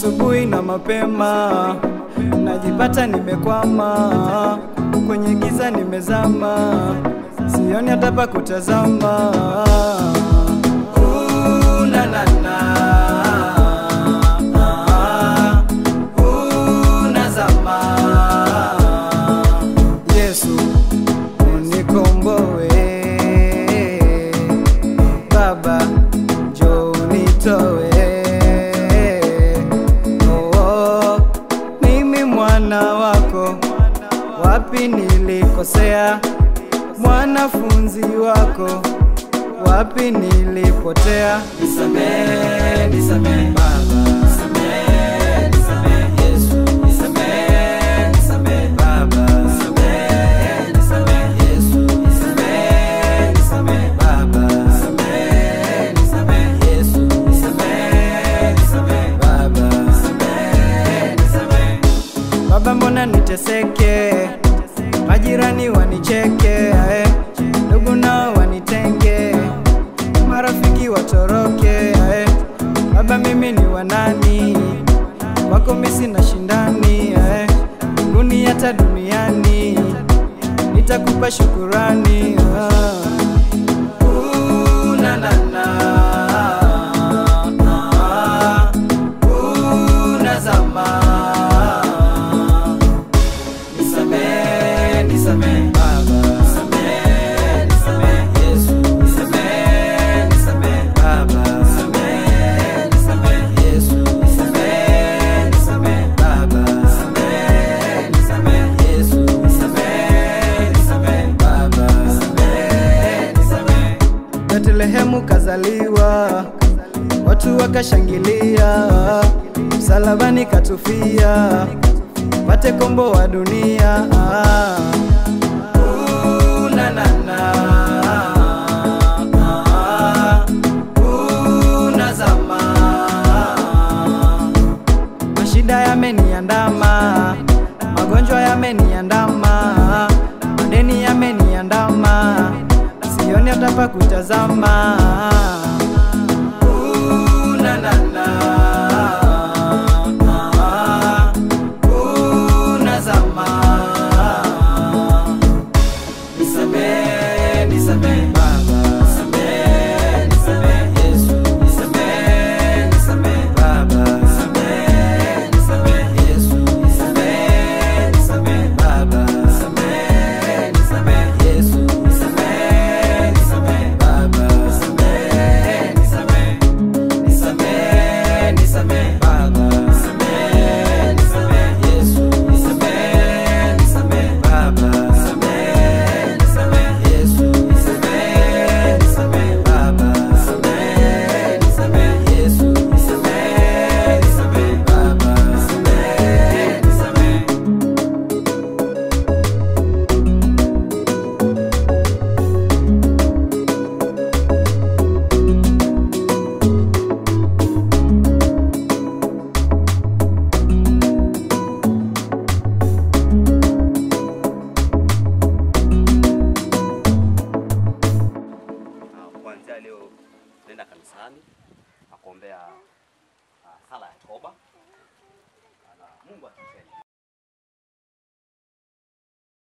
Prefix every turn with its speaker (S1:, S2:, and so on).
S1: asubuhi na mapema, najipata nimekwama kwenye giza, nimezama, sioni hata pa kutazama. Ooh, na, na, na. Ooh, nazama. Yesu unikomboe, Baba njoo unitoe. Oh, oh, mimi mwana wako, wapi nilikosea? Mwanafunzi wako, wapi nilipotea? Nisamehe, nisamehe Baba, nisamehe, nisamehe Yesu, nisamehe, nisamehe Baba, nisamehe, nisamehe Yesu, nisamehe, nisamehe Baba, nisamehe, nisamehe Yesu, nisamehe, nisamehe Baba, nisamehe, nisamehe Baba, mbona niteseke, majirani wanicheke, eh, ndugu nao wanitenge, marafiki watoroke, eh, Baba, mimi ni wanani wako, mimi sina shindani, eh, mbinguni hata duniani nitakupa shukurani. ah. Ooh, na, na, na. Ah, ooh, nazama. Nisamehe, nisamehe Baba, nisamehe, nisamehe Yesu, nisamehe, nisamehe Baba, nisamehe, nisamehe Yesu, nisamehe, nisamehe Baba, nisamehe, nisamehe Yesu, nisamehe, nisamehe Baba, nisamehe, nisamehe. Betlehemu kazaliwa, watu wakashangilia, msalabani katufia, pate kombo wa dunia. Ooh, na, na, na. Ooh, nazama. Mashida yameniandama, magonjwa yameniandama, madeni yameniandama, sioni hata pa kutazama. Ooh, na, na, na. Ooh, nazama. Nisamehe, nisamehe Baba, nisamehe, nisamehe Yesu, nisamehe, nisamehe Baba, nisamehe, nisamehe Yesu, nisamehe, nisamehe Baba, nisamehe, nisamehe Yesu, nisamehe, nisamehe Baba, nisamehe, nisamehe, nisamehe, nisamehe Baba, nisamehe, nisamehe Yesu, nisamehe, nisamehe Baba, nisamehe, nisamehe Yesu, nisamehe, nisamehe Baba, nisamehe, nisamehe Yesu, nisamehe, nisamehe Baba, nisamehe, nisamehe
S2: Ah, kuanzia leo nenda kanisani na kuombea ah, sala ya toba na Mungu atutende.